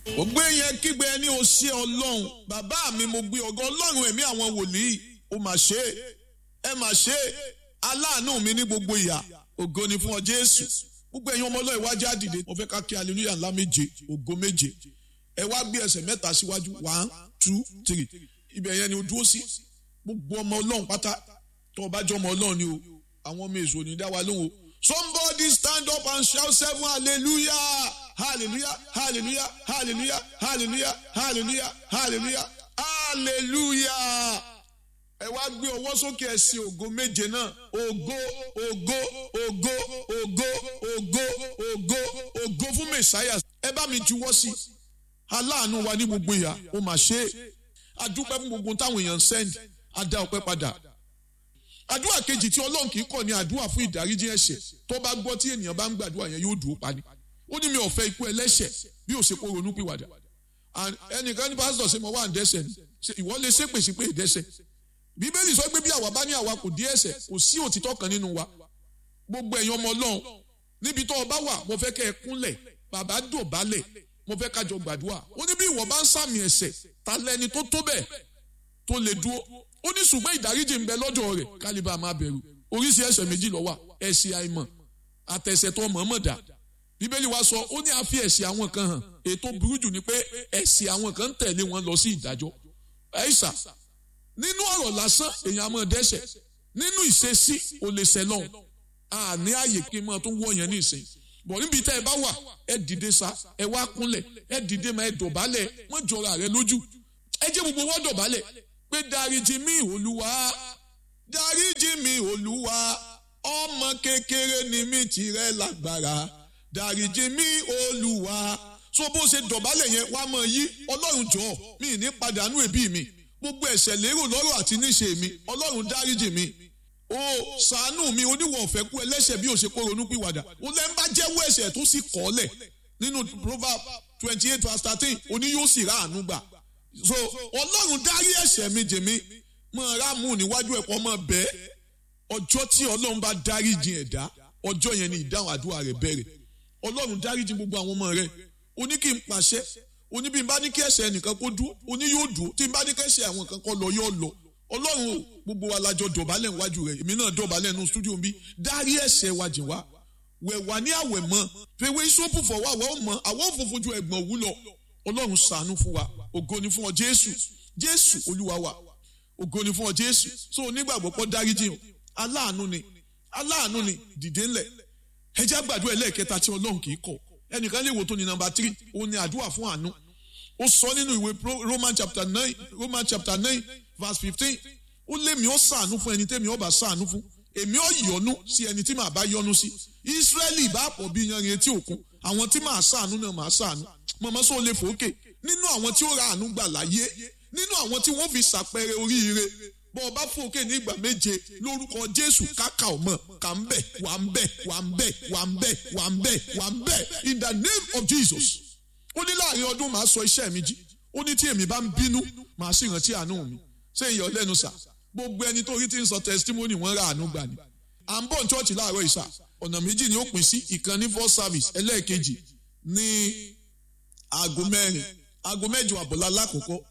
mo gbé yẹn kígbe ẹni o ṣe ọlọ́run bàbá mi mo gbé ọgọ́ ọlọ́run ẹ̀mí àwọn wòlíì ó mà ṣe é ẹ mà ṣe é aláàánú mi ní gbogbo ìyà ògo ni fún ọ jésù gbogbo ẹ̀yin ọmọ ọlọ́run ìwájú àdìde mo fẹ́ ká kí hallelujah ńlá méje ògo méje ẹ wá gbé ẹsẹ̀ mẹ́ta síwájú one two three ibẹ̀ yẹn ni o dúró sí gbogbo ọmọ ọlọ́run pátá tó o bá jọ ọmọ ọlọ́run ni o àwọn ọmọ èso ní dá wa lóhùn o somebody stand up and shout seven hallelujah hallelujah hallelujah hallelujah hallelujah hallelujah hallelujah hallelujah ẹ wá gbé ọwọ́ sókè ẹ sí ògo méje náà ògo ògo ògo ògo ògo ògo ògo fún mẹsàáyà ẹ bá mi juwọ́ sí aláàánú wa ní gbogbo ìyá ó mà ṣe é adúpẹ́ fún gbogbo táwọn èèyàn ń sẹ́ndì á dá ọpẹ́ padà àdúrà kejì tí ọlọ́run kì í kọ̀ ní àdúrà fún ìdáríjì ẹ̀ṣẹ̀ tó bá gbọ́ tí ènìyàn bá ń gbàdúrà yẹn yóò dùn ó pani ó ní mi ò fẹ́ ikú ẹlẹ́ṣẹ̀ bí ó ṣe kó ronú pìwàdà ẹnìkan ní pásítọ̀ ṣe mo wà ń dẹ́ṣẹ̀ ni ìwọ lè ṣépè sí pé ìdẹ́ṣẹ̀ bíbélì sọ pé bí àwa bá ní àwa kò dí ẹ̀ṣẹ̀ kò sí òtítọ́ kan nínú wa gbogbo ẹ̀yin ọmọ ọlọ́run níbi tó o bá wà mo fẹ́ kẹ́ ẹ kúnlẹ̀ bàbá dọ̀bálẹ̀ mo fẹ́ kájọ gbàdúrà ó ní bí ìwọ bá ń sàmì ẹ̀ṣẹ̀ ta lẹni tó tó bẹ́ẹ̀ tó lè dúró ó ní ṣùgbọ́n ìdáríjì ń bẹ lọ́dọ̀ rẹ̀ kálíbà máa bẹ̀rù oríṣi ẹ̀ṣẹ̀ méjì ló wà ẹ̀ṣẹ̀ àìmọ̀ àtẹ̀ṣẹ̀ tó mọ̀ọ́mọ̀ dà bíbélì wa sọ ó ní a fi ẹ̀ṣẹ̀ àwọn kan hàn ètò burú jù ni pé ẹ̀ṣẹ̀ àwọn kan ń tẹ̀lé wọn lọ sí ìdájọ́ ẹ̀ṣà nínú ọ̀rọ̀ lásán èèyàn máa dẹ́ṣẹ̀ nínú ìṣesí ò lè ṣẹlọ̀ àní ààyè kí n máa tún wọ̀ yẹn ní ìsìn bọ̀ níbi tẹ́ ẹ bá wà ẹ dìde sa ẹ wá kúnlẹ̀ ẹ dìde máa ẹ dọ̀bálẹ̀ wọ́n jọra rẹ lójú ẹ jẹ́ gbogbo wọ́n dọ̀bálẹ̀ pé dáríjì mi olúwa dáríjì mi olúwa ọmọ kékeré ni mi tìrẹ lágbára dáríjì mi olúwa so bó ṣe dọ̀bálẹ̀ yẹn wá mọ̀ yí ọlọ́run jọ mi ní padànù ẹbí mi gbogbo ẹ̀ṣẹ̀ lérò lọ́rọ̀ àti níṣe mi ọlọ́run dáríjì mi o ṣàánú mi oníwọ̀ ọ̀fẹ́ kú ẹlẹ́ṣẹ̀ bí o ṣe kó ronú pìwàdà o lẹ́ ń bá jẹ́wọ́ ẹ̀ṣẹ̀ tó sì kọ́lẹ̀ nínú proverb twenty eight verse thirteen oní yóò sì rà àánú gbà so ọlọ́run dárí ẹ̀ṣẹ̀ mi jèmi mọ ráàmù níwájú ẹ̀kọ́ mọ bẹ́ẹ̀ ọjọ́ tí ọlọ́run bá dárí jìn ẹ̀dá ọjọ́ yẹn ni ìdáhùn àdúrà rẹ̀ bẹ̀rẹ̀ ọlọ́run dárí jìn gbogbo àwọn ọmọ rẹ̀ ó ní kí n pàṣẹ ó ní bí n bá ní kí ẹ̀ṣẹ̀ ẹnìkan kó dúró ó ní yóò dúró tí n bá ní kí ẹ̀ṣẹ̀ àwọn kan kó lọ yóò lọ ọlọ́run o gbogbo wa lájọ dọ̀bálẹ̀ níwájú rẹ̀ èmi náà dọ̀bálẹ̀ nínú stúdíò bí dárí ẹ̀ṣẹ̀ wa jìn wá wẹ̀ wá ní àwẹ̀ mọ́ fèwé sóòpù fọwọ́ àwọn ọmọ àwọn òfófó ju ẹ̀gbọ̀n òwú lọ ọlọ́run ṣàánú fún wa ògo ni fún ọ jésù jésù olúwa wa ògo ni fún ọ jésù so onígbàgbọ́ pọ́ dáríjì o aláàánú ni aláàánú ni dìde ńlẹ̀ ẹjẹ́ àgbàdo ẹlẹ́ẹ̀kẹta tí ọlọ́run kì í kọ̀ ẹnìkan lè wò tó ní nọ́mbà tírì ó ní àdúrà fún àánú ó sọ nínú ìwé roman chapter nine roman chapter nine verse fifteen ó lémi ó ṣàánú fún ẹni tẹ́mi ó bá ṣàánú fún èmi ó yọ́nú sí ẹni tí màá bá yọ́nú sí ìsírẹ́lì bá pọ̀ bí yanrìn etí òkun àwọn tí màá ṣàánú náà màá ṣàánú mọ̀mọ́ sọ lè fòókè nínú àwọn tí ó ra àánú gbà láyé nínú àwọn tí wọ́n fi ṣàpẹẹrẹ oríire bọ́ ọba fòókè ní ìgbà méje lórúkọ jésù káka ọmọ kà ń bẹ̀ wà ń bẹ̀ wà ń bẹ̀ wà ń bẹ̀ wà ń bẹ̀ wà ń bẹ̀ in the name of jesus ó ní láàrin ọdún màá sọ iṣẹ́ mi jí ó ní tí èmi bá ń bínú màá sì rántí àánú mi ṣé ìyọ̀ lẹ́nu sà gbogbo ẹni tó rí tí ń sọ testimony wọ́n ra àánú gbà ni à ń bọ̀ ní chọ́ọ̀chì láàárọ̀ ìsà ọ̀nà méjì ni ó pín sí ìkan ní first service ẹlẹ́ẹ̀kejì ní aago mẹ́rin aago mẹ́jọ àbọ̀lá lákòókò